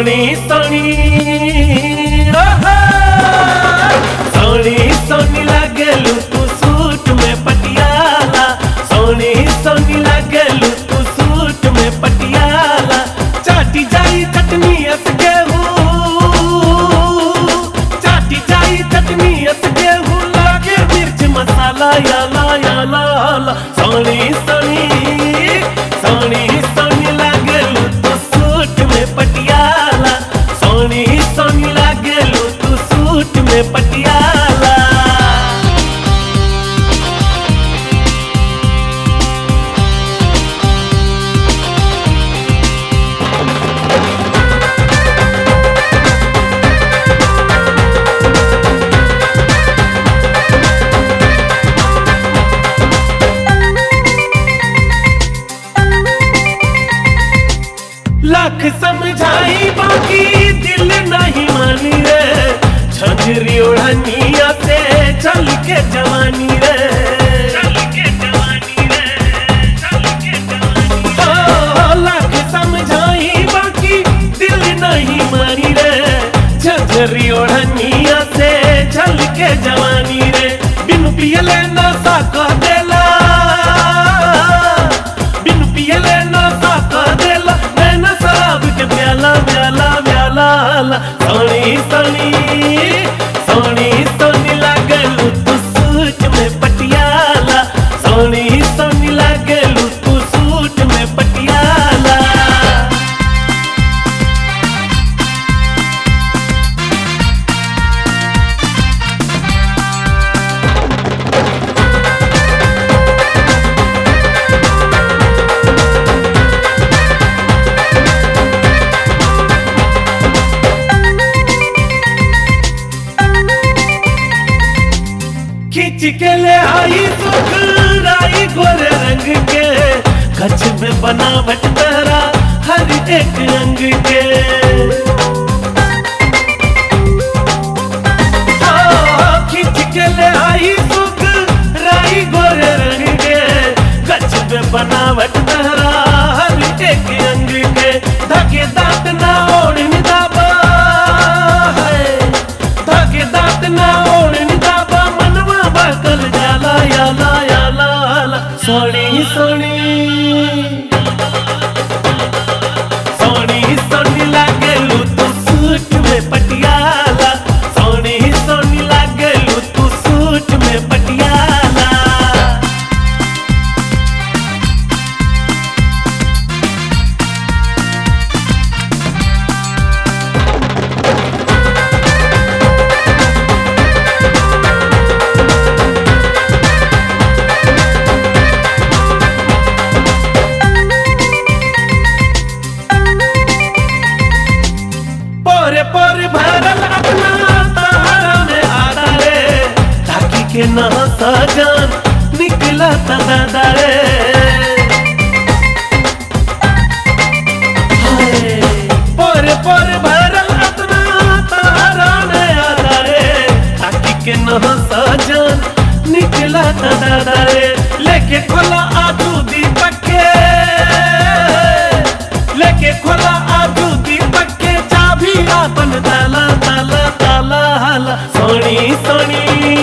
सोनी सोनी ओहो। सोनी सोनी लागलू तू सूट में पटियाला सोनी सोनी लागलू तू सूट में पटियाला चाटी जाई चटनी अस गेहूं चाटी जाई चटनी अस गेहूं लागे मिर्च मसाला याला याला ला। सोनी सोनी सोनी सोनी लागलू तू सूट में पटियाला सोनी सोनी लागलू तू सूट में पटियाला लाख समझाई बाकी दिल नहीं मानी रे झंझरी ओढ़निया से चल के जवानी रे ओ, लाख समझाई बाकी दिल नहीं मानी रे झंझरी ओढ़निया से चल के जवानी रे बिनु पियले नशा कह देला बिनु पियले नशा कह देला नैना शराब के प्याला प्याला प्याला ला। सोनी सोनी सोनी सोनी लागलू तू सूट में पटियाला सोनी सोनी लागलू तू सूट में पटियाला खींच के ले आई सुखराई गोरे रंग के कच्छ में बनावट तेरा हर एक अंग के हाँ, खींच के ले आई सुखराई गोरे रंग के कच्छ में बनावट तेरा हर एक अंग के धके दांत ना ओढ़ दाबा है धागे दांत ना ओढ़ दाबा मनवा बकल जाला याला याला ला। सोनी सोनी सोनी सोनी लागलू तू सूट में पटियाला सोनी सोनी लागलू तू सूट में पटियाला पोरे पोरे भरल अपना तारा में आदा रे ताकि के ना सजन निकला दादा रे हाय, पोरे पोरे भरल अपना तारा में आदा रे ताकि के ना सजन निकला दादा रे लेके खोला आजू दीपक के लेके खोला आजू दीपक के चाबी आपन ताला ताला ताला हाला सोनी सोनी